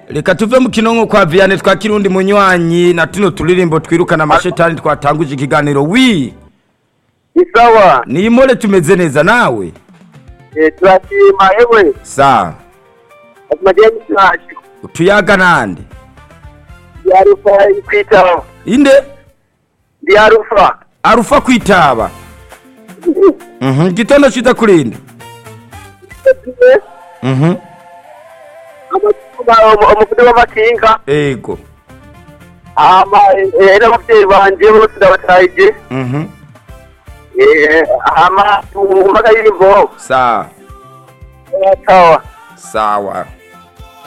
reka tuve mu kinonko kwa viane twa kirundi munywanyi na tuno turirimbo twirukana amashetani twatanguje ikiganiro wi isawa ni imore tumeze neza nawe Eh, turashima ewe sa amajyanye cyacu tuyaga nande yarufa kwitaba inde yarufa arufa kwitaba mhm gitondo ciza kurinde mhm umuvude w'amakinga ego ama eh, n'ababyeyi banje bose ndabatahije mhm Eh, ama umvaga yimbo sa sawa sawa